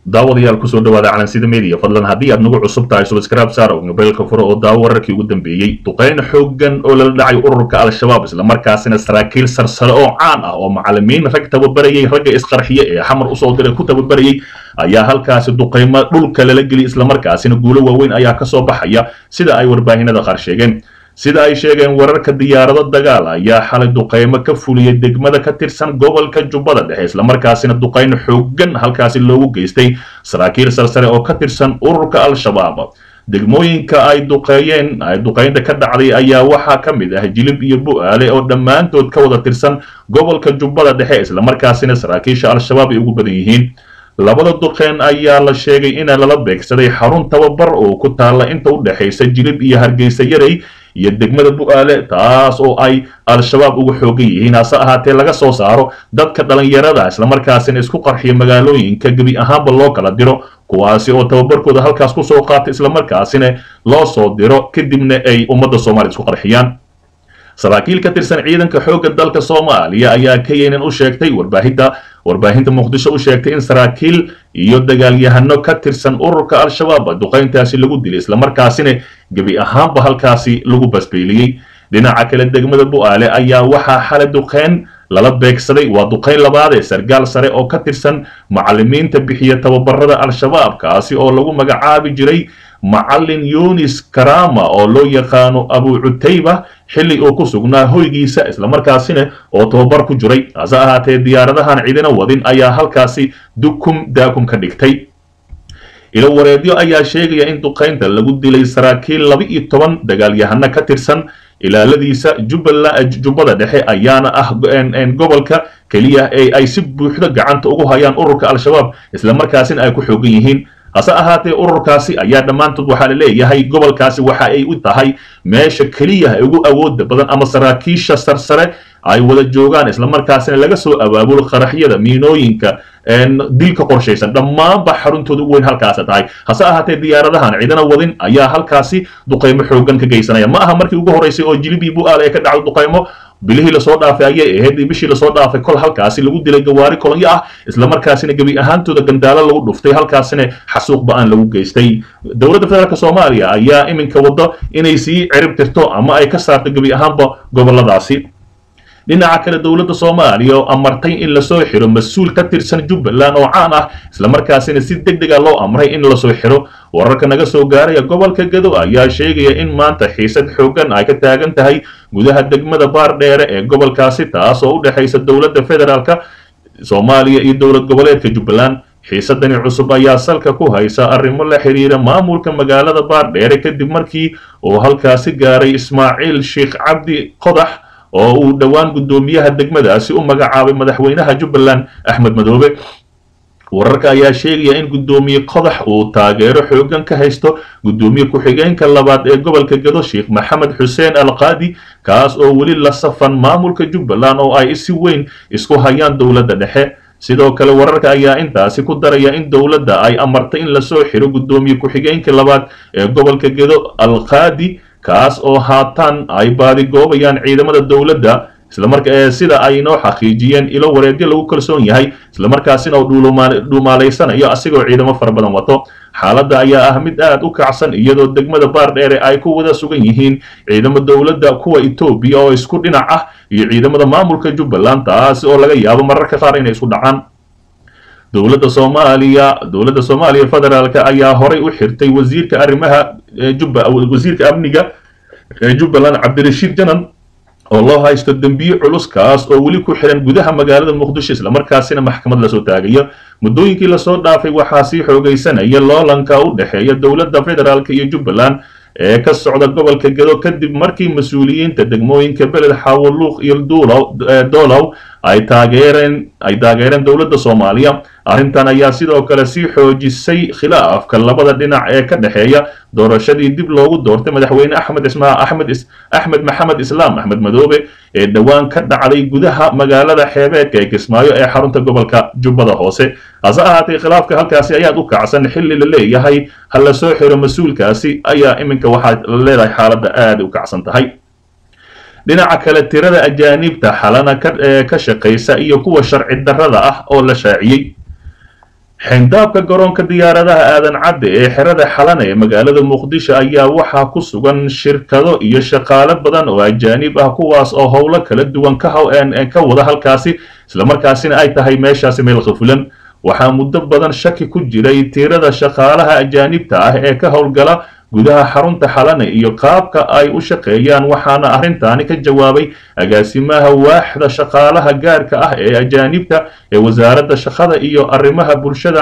daawadayaal kusoo dhawaada calansida media fadlan haddii aad nagu cusub tahay subscribe saar oo mobaylka furo oo daawo wararkii ugu dambeeyey duqeyn xooggan oo lala dhacay ururka al-shabaab islamarkaasina saraakiil sarsare oo caan ah oo macalimiin rag tababarayay ragga isqarxiye ee xamar usoo diray ku tababarayay ayaa halkaasi duqeymo dhulka lala geliyay islamarkaasina guulo waaweyn ayaa kasoo baxaya sida ay warbaahinada qaar sheegeen sida ay sheegeen wararka diyaarado dagaal ayaa xalay duqeymo ka fuliyay degmada ka tirsan gobolka jubbada dhexe islamarkaasina duqeyn xooggan halkaasi loogu geystay saraakiil sarsare oo ka tirsan ururka al-shabaab degmooyinka ay duqeeyeen ay duqeynta ka dhacday ayaa waxaa ka mid ah jilib iyo bu-aale oo dhammaantood ka wada tirsan gobolka jubbada dhexe islamarkaasina saraakiisha al-shabaab ay ugu badan yihiin labada duqeen ayaa la sheegay in lala beegsaday xarun tababar oo ku taalla inta u dhexaysa jilib iyo hargeysa yarey iyo degmada bu-aale taas oo ay al-shabaab uga xoogan yihiin hase ahaatee laga soo saaro dadka dhalinyarada islamarkaasina isku qarxiya magaalooyinka gebi ahaanba loo kala diro kuwaasi oo tababarkooda halkaas kusoo qaata islamarkaasina loo soo diro kadibna ay ummadda soomaliya isku qarxiyaan saraakiil ka tirsan ciidanka xoogga dalka soomaaliya ayaa keynan u sheegtay warbaahinta warbaahinta muqdisho u sheegtay in saraakiil iyo dagaalyahano ka tirsan ururka al-shabaab duqeyntaasi lagu dilay islamarkaasina gebi ahaanba halkaasi lagu basbeeliyey dhinaca kale degmada bu-aale ayaa waxaa xalay duqeyn lala beegsaday waa duqeyn labaad ee sargaal sare oo ka tirsan macalimiinta bixiya tababarada al-shabaab kaasi oo lagu magacaabi jiray macalin yunis karama oo loo yaqaano abu cutayba xilli uu ku sugnaa hoygiisa islamarkaasina oo tababar ku jiray hase ahaatee diyaaradahan cidina wadin ayaa halkaasi dukum daakum ka dhigtay ilo wareedyo ayaa sheegaya in duqeynta lagu dilay saraakiil laba iyo toban dagaalyahano ka tirsan ilaaladiisa jubbaland jubbada dhexe ayaana ah gobolka keliya ee ay si buuxdo gacanta ugu hayaan ururka al-shabaab islamarkaasina ay ku xoogan yihiin hase ahaatee ururkaasi ayaa dhammaantood waxaa la leeyahay gobolkaasi waxa ay u tahay meesha keliya ugu awooda badan ama saraakiisha sarsare ay wada joogaan islamarkaasina laga soo abaabulo qaraxyada miinooyinka dilka qorshaysan dhammaanba xaruntooda ugu weyn halkaasa tahay hase ahaatee diyaaradahan cidana wadin ayaa halkaasi duqeymo xoogan ka geysanaya ma aha markii ugu horeysay oo jilibii bu-aal ee ka dhacdo duqeymo bilihii lasoo dhaafay ayay ahayd bishii lasoo dhaafay kol halkaasi lagu dilay gawaari kolonyo ah islamarkaasina gebi ahaantooda gandaalo lagu dhuftay halkaasina xasuuq ba-aan lagu geystay dowladda federaalk soomaaliya ayaa iminka waddo inay sii cirib tirto ama ay ka saarto gebi ahaanba goboladaasi dhinaca kale dowladda soomaaliya oo amartay in lasoo xiro mas-uul ka tirsan jubbaland oo caan ah islamarkaasina si deg dega loo amray in lasoo xiro wararka naga soo gaaraya gobolka gado ayaa sheegaya in maanta xiisad xooggan ay ka taagan tahay gudaha degmada baardheere ee gobolkaasi taas oo u dhexaysa dowladda federaalka soomaaliya iyo dowlad goboleedka jubbaland xiisadani cusub ayaa salka ku haysa arrimo la xiriira maamulka magaalada baardheere kadib markii uu halkaasi gaaray ismaaciil sheekh cabdi qodax oo uu dhowaan guddoomiyaha degmadaasi u magacaabay madaxweynaha jubbaland axmed madoobe wararka ayaa sheegaya in guddoomiye qodax uu taageero xoogan ka haysto guddoomiye ku-xigeenka labaad ee gobolka gado sheekh maxamed xuseen alqaadi kaas oo weli la safan maamulka jubbaland oo ay si weyn isku hayaan dowladda dhexe sidoo kale wararka ayaa intaasi ku daraya in dowladda ay amartay in lasoo xiro guddoomiye ku-xigeenka labaad ee gobolka gado alqaadi kaas oo haatan ay baadigoobayaan ciidamada dowladda islamarka sida ay noo xaqiijiyeen ilo wareegyo lagu kalsoon yahay islamarkaasina uu dhuumaalaysanayo asigoo ciidamo fara badan wato xaaladda ayaa ah mid aad u kacsan iyadoo degmada baardheere ay ku wada sugan yihiin ciidamo dowladda kuwa etoobiya oo isku dhinac ah iyo ciidamada maamulka jubbaland taasi oo laga yaabo mararka qaar inay isku dhacaan dowladda soomaaliya dowladda soomaaliya federaalka ayaa horay u xirtay wasiirka arrimaha jubba wasiirka amniga ee jubbaland cabdirashiid janan oo loo haysto dembiye culus kaas oo weli ku xiran gudaha magaalada muqdisho islamarkaasina maxkamad lasoo taagayo muddooyinkii lasoo dhaafay waxaa sii xoogaysanaya loolanka u dhexeeya dowladda federaalk iyo jubbaland ee ka socda gobolka gado kadib markii mas-uuliyiinta degmooyinka beled xawoluuq iyo doolow ay taageereen ay taageereen dowladda soomaaliya arrintan ayaa sidoo kale sii xoojisay khilaafka labada dhinac ee ka dhexeeya doorashadii dib loogu doortay madaxweyne axmed ismaa axmed axmed maxamed islaam axmed madoobe ee dhowaan ka dhacday gudaha magaalada xeebeedka ee kismaayo ee xarunta gobolka jubbada hoose hase ahaatee khilaafka halkaasi ayaad u kacsan xilli la leeyahay ha la soo xiro mas-uulkaasi ayaa iminka waxaa la leedahay xaaladda aada u kacsan tahay dhinaca kale tirada ajaanibta xalana ka shaqaysa iyo kuwa sharci darrada ah oo la shaaciyey xindaabka garoonka diyaaradaha aadan cadde ee xerada xalana ee magaalada muqdisho ayaa waxaa ku sugan shirkado iyo shaqaale badan oo ajaanib ah kuwaas oo howlo kala duwan ka wada halkaasi islamarkaasina ay tahay meeshaasi meel khafulan waxaa muddo badan shaki ku jiray tirada shaqaalaha ajaanibta ah ee ka howlgala gudaha xarunta xalane iyo qaabka ay u shaqeeyaan waxaana arrintaani ka jawaabay agaasimaha waaxda shaqaalaha gaarka ah ee ajaanibta ee wasaaradda shaqada iyo arrimaha bulshada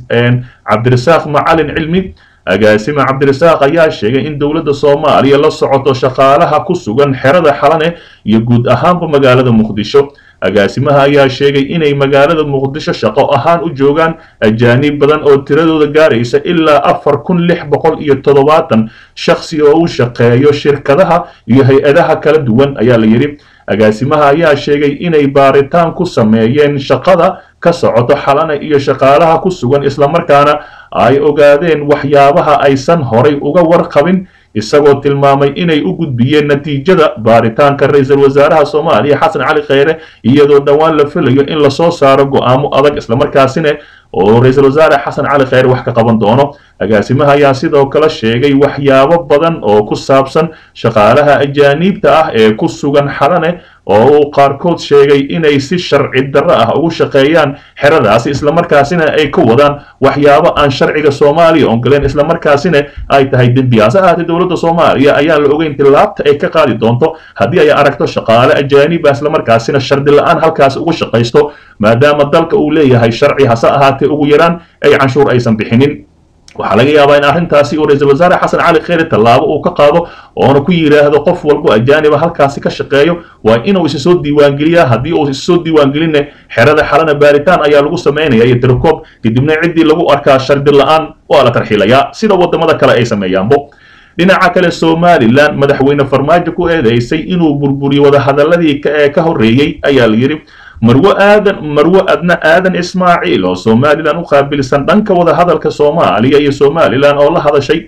cabdirasaaq macalin cilmi agaasime cabdirasaaq ayaa sheegay in dowladda soomaaliya la socoto shaqaalaha ku sugan xerada xalane iyo guud ahaanba magaalada muqdisho agaasimaha ayaa sheegay inay magaalada muqdisho shaqo ahaan u joogaan ajaanib badan oo tiradooda gaaraysa ilaa afar kun lix boqol iyo toddobaatan shakhsi oo u shaqeeyo shirkadaha iyo hay-adaha kala duwan ayaa la yidhi agaasimaha ayaa sheegay inay baaritaan ku sameeyeen shaqada ka socoto xalana iyo shaqaalaha ku sugan islamarkaana ay ogaadeen waxyaabaha aysan horay uga warqabin isagoo tilmaamay inay u gudbiyeen natiijada baaritaanka ra-iisul wasaaraha soomaaliya xasan cali kheyre iyadoo dhowaan la filayo in lasoo saaro go-aamo adag islamarkaasina oo ra-iisul wasaare xasan cali kheyre wax ka qaban doono agaasimaha ayaa sidoo kale sheegay waxyaabo badan oo ku saabsan shaqaalaha ajaaniibta ah ee ku sugan xalane oo uu qaarkood sheegay inay si sharci darro ah ugu shaqeeyaan xeradaasi islamarkaasina ay ka wadaan waxyaabo aan sharciga soomaaliya ongoleen islamarkaasina ay tahay dembi hase ahaatee dowladda soomaaliya ayaan la ogeyn tilaabta ay ka qaadi doonto haddii ay aragto shaqaale ajaaniba islamarkaasina shardi la-aan halkaas ugu shaqaysto maadaama dalka uu leeyahay sharci hase ahaatee ugu yaraan ay canshuur aysan bixinin waxaa laga yaabaa in arrintaasi uu ra-iisul wasaare xasan cali kheyre tallaabo uu ka qaado oona ku yidhaahdo qof walbo ajaaniba halkaasi ka shaqeeyo waa inuu isa soo diiwaangeliyaa haddii uu isa soo diiwaangelinne xerada xalana baaritaan ayaa lagu samaynaya iyo tirkoob kadibna ciddii lagu arkaa shardi la-aan waa la tarxiilayaa sida waddamada kale ay sameeyaanbo dhinaca kale somalilan madaxweyne farmaajo ku eedeysay inuu burburiyo wadahadaladii ee ka horreeyey ayaa la yidhi marwo aadan marwo adna aadan ismaaciil oo somalilan u qaabilsan dhanka wadahadalka soomaaliya iyo somalilan oo la hadashay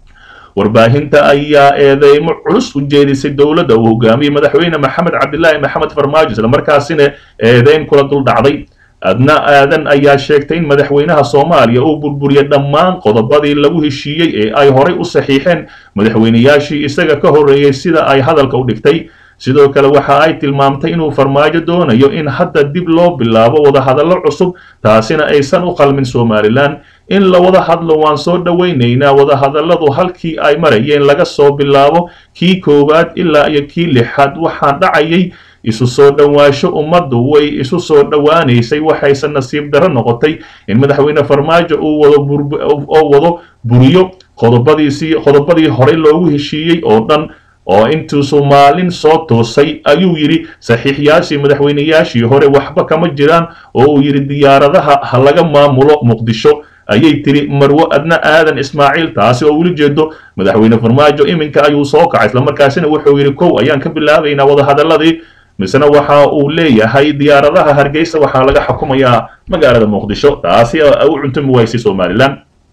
warbaahinta ayaa eedeymo culus u jeedisay dowladda uu hogaamiyey madaxweyne maxamed cabdilaahi maxamed farmaajo islamarkaasina eedeyn kula dul dhacday adna aadan ayaa sheegtay in madaxweynaha soomaaliya uu burburiya dhammaan qodobadii lagu heshiiyey ee ay horay u saxiixeen madaxweynayaashii isaga ka horreeyey sida ay hadalka u dhigtay sidoo kale waxa ay tilmaamtay inuu farmaajo doonayo in hadda dib loo bilaabo wadahadallo cusub taasina aysan u qalmin somalilan in la wada hadlo waan soo dhowaynaynaa wadahadalladu halkii ay marayeen laga soo bilaabo kii koowaad ilaa iyo kii lixaad waxaan dhacayay isu soo dhowaasho ummaddu way isu soo dhowaanaysay waxayse nasiib darro noqotay in madaxweyne farmaajo uu wado oo wado buriyo qodobadiisii qodobadii horey loogu heshiiyey oo dhan oo intuusu maalin soo toosay ayuu yidhi saxiixyaashii madaxweynayaashii hore waxba kama jiraan oo uu yidhi diyaaradaha ha laga maamulo muqdisho ayay tiri marwo adna aadan ismaaciil taasi oo weli jeedo madaxweyne farmaajo iminka ayuu soo kacay islamarkaasina wuxuu yidhi kow ayaan ka bilaabaynaa wadahadaladii misena waxa uu leeyahay diyaaradaha hargeysa waxaa laga xukumayaa magaalada muqdisho taasi u cuntumi waysay somalilan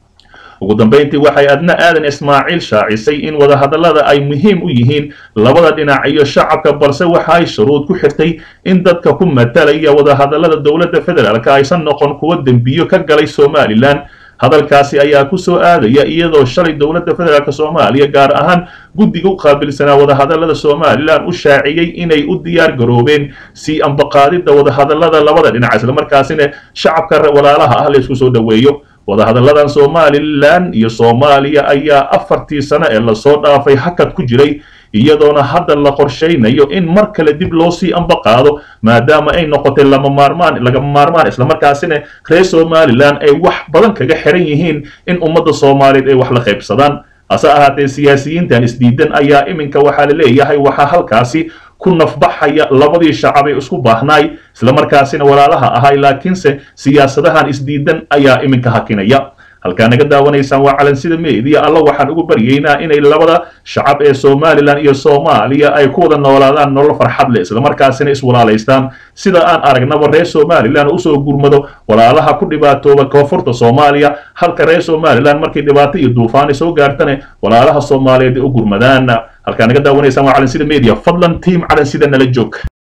ugu dambayntii waxay adna aadan ismaaciil shaacisay in wadahadallada ay muhiim u yihiin labada dhinac iyo shacabka balse waxa ay shuruud ku xirtay in dadka ku matalaya wadahadallada dowladda federaalk aysan noqon kuwo dembiyo ka galay somalilan hadalkaasi ayaa ku soo aadaya iyadoo shalay dowladda federaalk soomaaliya gaar ahaan guddiga u qaabilsanaa wadahadallada somalilan u shaaciyey inay u diyaar garoobeen si ambaqaadidda wadahadallada labada dhinac islamarkaasina shacabka walaalaha ah la isku soo dhoweeyo wadahadalladan somalilan iyo soomaaliya ayaa afartii sano ee lasoo dhaafay hakad ku jiray iyadoona hadda la qorshaynayo in mar kale dib loo sii ambaqaado maadaama ay noqotay lama maarmaan lagama maarmaan islamarkaasina reer somalilan ay wax badan kaga xiran yihiin in ummadda soomaaliyeed ay wax la qaybsadaan hase ahaatee siyaasiyiintan isdiidan ayaa iminka waxaa la leeyahay waxaa halkaasi ku nafbaxaya labadii shacab ee isku baahnaay islamarkaasina walaalaha ahay laakiinse siyaasadahan isdiidan ayaa iminka hakinaya halkaa naga daawanaysaan waa calansida meediya alla waxaan ugu baryaynaa inay labada shacab ee somalilan iyo soomaaliya ay ku wada noolaadaan nolol farxad leh islamarkaasina iswalaalaystaan sida aan aragnaba reer somalilan usoo gurmado walaalaha ku dhibaatooba koonfurta soomaaliya halka reer somalilan markay dhibaato iyo duufaani soo gaartane walaalaha soomaaliyeed ay u gurmadaan halkaa naga daawanaysaan waa calansida media fadlan tiam calansida nala joog